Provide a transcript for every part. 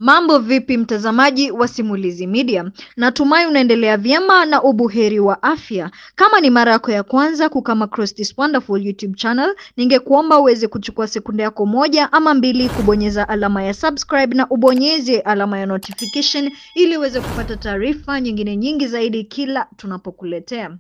Mambo vipi mtazamaji wa Simulizi Media? Natumai unaendelea vyema na ubuheri wa afya. Kama ni mara yako ya kwanza kukama across this wonderful YouTube channel, ningekuomba uweze kuchukua sekunde yako moja ama mbili kubonyeza alama ya subscribe na ubonyeze alama ya notification ili uweze kupata taarifa nyingine nyingi zaidi kila tunapokuletea.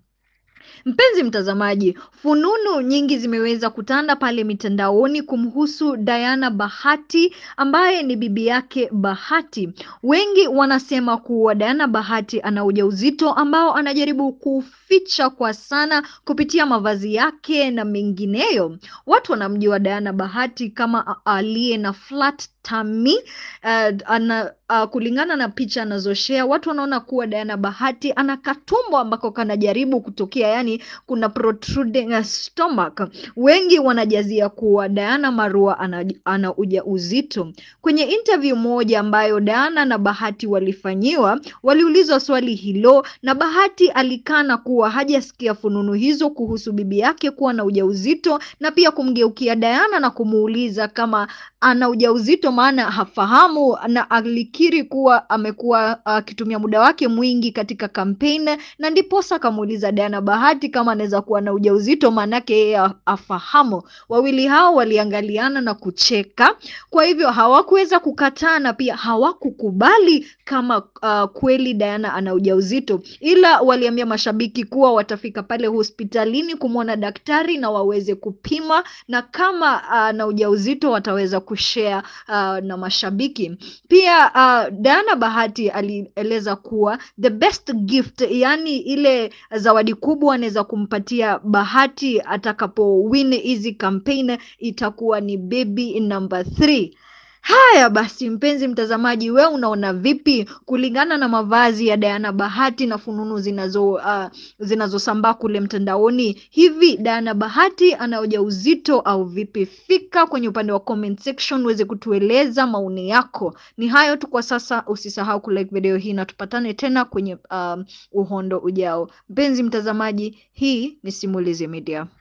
Mpenzi mtazamaji, fununu nyingi zimeweza kutanda pale mitandaoni kumhusu Diana Bahati ambaye ni bibi yake Bahati. Wengi wanasema kuwa Diana Bahati ana ujauzito ambao anajaribu kuficha kwa sana kupitia mavazi yake na mengineyo. Watu wanamjua Diana Bahati kama aliye na flat tummy uh, ana uh, kulingana na picha anazoshare watu wanaona kuwa Diana Bahati ana katumbo ambako kanajaribu kutokea, yani kuna protruding stomach. Wengi wanajazia kuwa Diana Marua ana, ana ujauzito. Kwenye interview moja ambayo Diana na Bahati walifanyiwa, waliulizwa swali hilo na Bahati alikana kuwa hajasikia fununu hizo kuhusu bibi yake kuwa na ujauzito, na pia kumgeukia Diana na kumuuliza kama ana ujauzito maana hafahamu, na alikiri kuwa amekuwa akitumia uh, muda wake mwingi katika kampeni, na ndiposa akamuuliza Diana Bahati kama anaweza kuwa na ujauzito, maanake yeye afahamu. Wawili hao waliangaliana na kucheka, kwa hivyo hawakuweza kukataa na pia hawakukubali kama uh, kweli Diana ana ujauzito, ila waliambia mashabiki kuwa watafika pale hospitalini kumwona daktari na waweze kupima, na kama ana uh, ujauzito wataweza kushare uh, na mashabiki pia. Uh, Diana Bahati alieleza kuwa the best gift, yani ile zawadi kubwa anaweza kumpatia Bahati atakapo win hizi campaign itakuwa ni baby number 3. Haya basi, mpenzi mtazamaji, we unaona vipi kulingana na mavazi ya Diana Bahati na fununu zinazo uh, zinazosambaa kule mtandaoni? Hivi Diana Bahati ana ujauzito au vipi? Fika kwenye upande wa comment section uweze kutueleza maoni yako. Ni hayo tu kwa sasa, usisahau kulike video hii na tupatane tena kwenye um, uhondo ujao. Mpenzi mtazamaji, hii ni Simulizi Media.